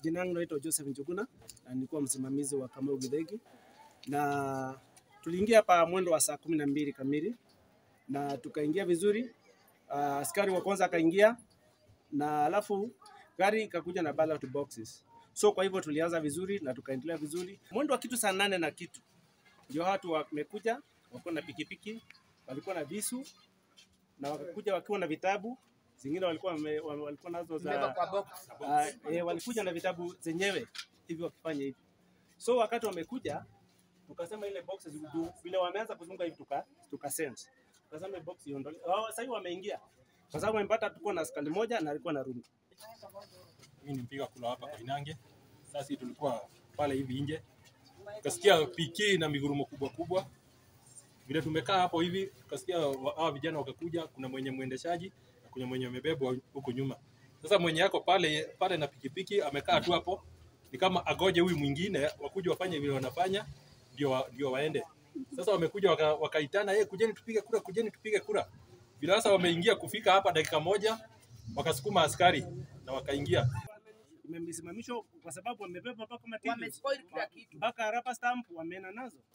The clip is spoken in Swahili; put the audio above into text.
Jina langu naitwa Joseph Njuguna na nilikuwa msimamizi wa Kamau Githegi, na tuliingia hapa mwendo wa saa kumi na mbili kamili na tukaingia vizuri. Uh, askari wa kwanza akaingia na alafu gari ikakuja na ballot boxes, so kwa hivyo tulianza vizuri na tukaendelea vizuri. Mwendo wa kitu saa nane na kitu ndio watu wamekuja, walikuwa na pikipiki, walikuwa na visu na wakakuja wakiwa na vitabu zingine walikuwa wame, wame- walikuwa nazo za uh, eh, walikuja na vitabu zenyewe hivi wakifanya hivi. So wakati wamekuja tukasema ile box juu vile wameanza kuzunga hivi tuka tuka sense. Tukasema ile box iondolewe. Oh, sasa hivi wameingia. Kwa sababu wamepata tuko na askari moja na alikuwa na rungu. Mimi ni mpiga kula hapa Koinange. Sasa sisi tulikuwa pale hivi nje, tukasikia piki na migurumo kubwa kubwa. Vile tumekaa hapo hivi, tukasikia wa- hawa vijana wakakuja, kuna mwenye mwendeshaji na kuna mwenye amebebwa huko nyuma. Sasa mwenye yako pale pale na pikipiki amekaa tu hapo, ni kama agoje huyu mwingine wakuja wafanye vile wanafanya, ndio wa, ndio waende. Sasa wamekuja waka, wakaitana, hey, kujeni tupige kura, kujeni tupige kura. Vile sasa wameingia kufika hapa dakika moja, wakasukuma askari na wakaingia Imesimamishwa kwa sababu wamebeba mpaka matili. Wamespoil kila kitu. Mpaka rubber stamp wameenda nazo.